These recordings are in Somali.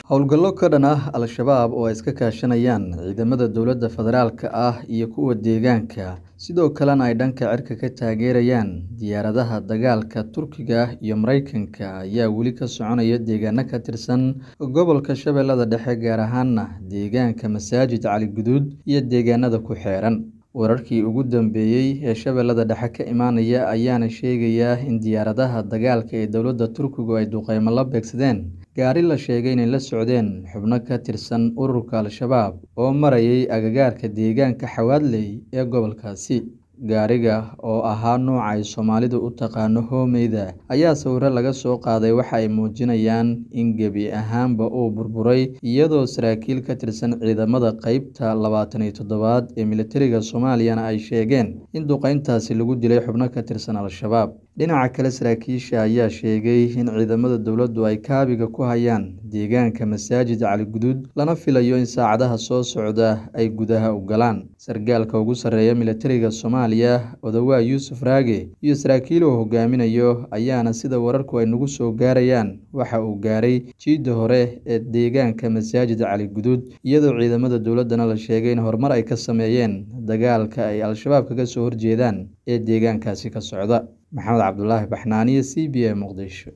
howlgallo ka dhan ah al-shabaab oo ay iska kaashanayaan ciidamada dowladda federaalka ah iyo kuwa deegaanka sidoo kalena ay dhanka cirka ka taageerayaan diyaaradaha dagaalka turkiga iyo mareykanka ayaa weli ka soconaya deegaano ka tirsan gobolka shabeellada dhexe gaar ahaana deegaanka masaajid cali guduud iyo deegaanada ku xeeran wararkii ugu dambeeyey ee shabeellada dhexe ka imaanaya ayaana sheegaya in diyaaradaha dagaalka ee dowladda turkigu ay duqeymo la beegsadeen gaari la sheegay inay la socdeen xubno ka tirsan ururka al-shabaab oo marayay agagaarka deegaanka xawaadley ee gobolkaasi gaariga oo ahaa nooca ay soomaalidu u taqaano hoomeyda ayaa sawiro laga soo qaaday waxa ay muujinayaan in gebi ahaanba uu burburay iyadoo saraakiil ka tirsan ciidamada qeybta labaatan iyo toddobaad ee militariga soomaaliyana ay sheegeen in duqeyntaasi lagu dilay xubno ka tirsan al-shabaab dhinaca kale saraakiisha ayaa sheegay in ciidamada dowladdu ay kaabiga ku hayaan deegaanka masaajid cali guduud lana filayo in saacadaha soo socda ay gudaha u galaan sargaalka ugu sarreeya militariga soomaaliya odawaa yuusuf raage iyo saraakiil uu hogaaminayo ayaana sida wararku ay nagu soo gaarayaan waxa uu gaaray jiidda hore ee deegaanka masaajid cali guduud iyadoo ciidamada dowladdana la sheegay in horumar ay ka sameeyeen dagaalka ay al-shabaab kaga soo horjeedaan ee deegaankaasi ka socda maxamed cabdulaahi baxnaaniyo c b a muqdisho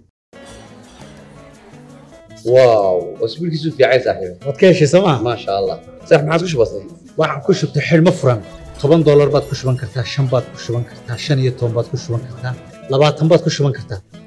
واو اسبوع كيسو في عايز صاحبي waad ka heshay sooma ما شاء الله صح ما عادش بسيط waxaan ku shubtay xidhmo furan toban doolar baad ku shuban kartaa shan baad ku shuban kartaa shan iyo toban baad ku shuban kartaa labaatan baad ku shuban kartaa